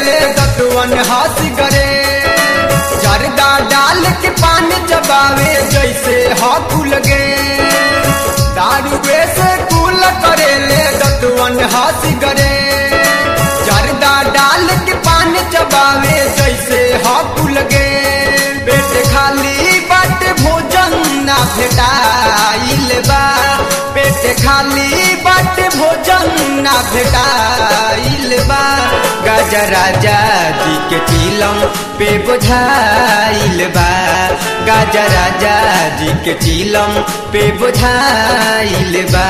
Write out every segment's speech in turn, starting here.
ले दतवन हंस गरे जरदा डाल के पान चबावे जैसे हकुल गे दारू से कुल करे ले दतवन हंस गरे जरदा डाल के पान चबावे जैसे हकुल गे पेट खाली बट भोजन ना भेटाइल बा पेट खाली बट भोजन ना भेटाइल बा गाजा राजा जी के चिलम पे बुझाइल बा गाजा राजा जी के चिलम पे बुझाइल बा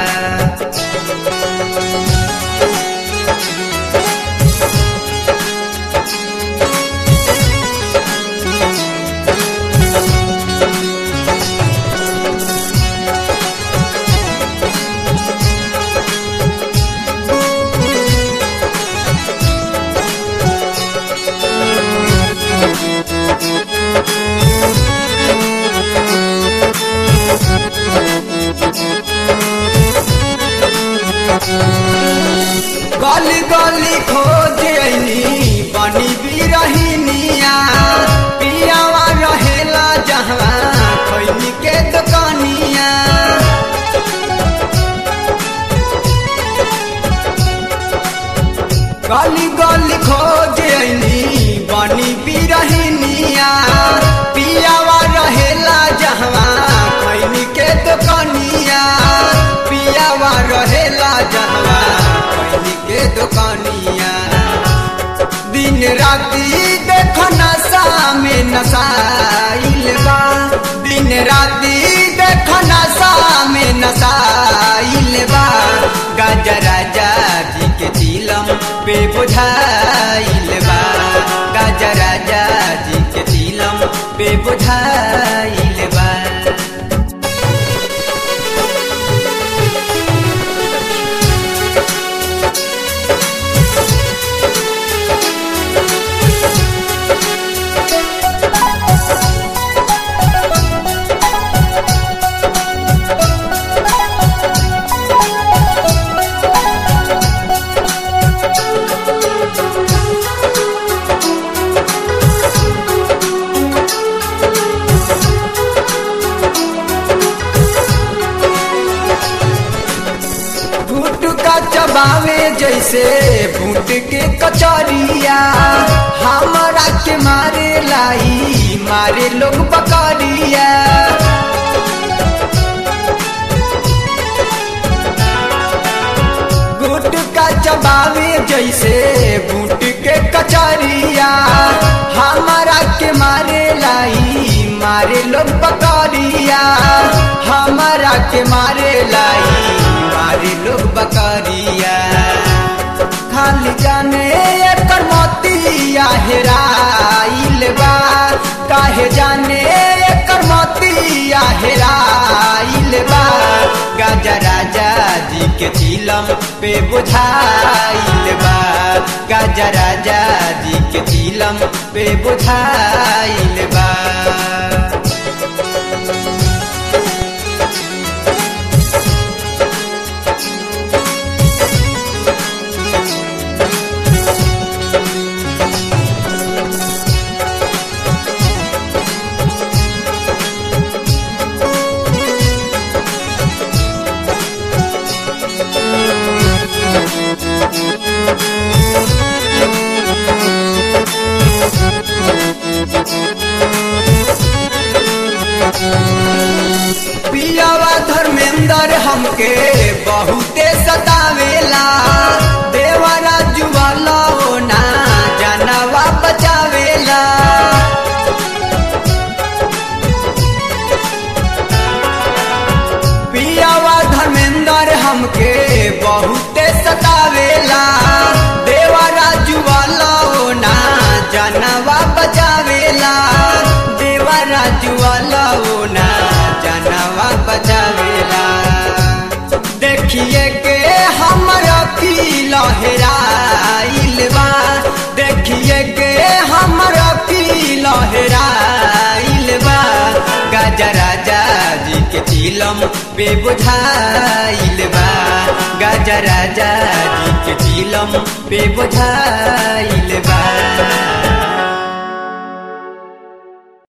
गली गली खोज अइनी बनी बिरहिनिया पियावा रहेला जहाँ खैनी के दुकानिया गली गली खोज अइनी बनी बिरहिनिया पियावा रहेला जहाँ खैनी के दुकानिया पियावा रहेला जहाँ खैनी के दुकानिया दिन राती देख नशा में नशाइल बा दिन राती देख नशा में नशाइल बा गाजा राजा जी के चिलम पे बुझाइल बा गाजा राजा जी के चिलम पे बुझाइल बा गुटका चबावे जैसे भूट के कचरिया हमरा के मारे लाई मारे लोग बकरिया गुटका चबावे जैसे भूट के कचरिया हमरा के मारे लाई मारे लोग बकरिया हमरा के मारे लाई मारे लोग बकरिया खाली जाने एकर मोतिया हेराइल बा काहे जाने एकर मोतिया हेराइल बा गाजा राजा जी के चिलम पे बुझाइल बा गाजा राजा जी के चिलम पे बुझाइल बा पियावा धर्मेंद्र हमके बहुते सतावेला देवरा जुवाला ना जानवा बचावेला पियावा धर्मेंद्र हमके बहुते सतावेला देवरा जुवाला ना जानवा बचावेला देवरा जुवाला ना जानवा बचावेला देखिए के हमर की लहराइल बा देखिए के हमर की लहराइल बा गाजा राजा जी के चिलो चिलम पे बुझाइल बा गाजा राजा जी के चिलम पे बुझाइल बा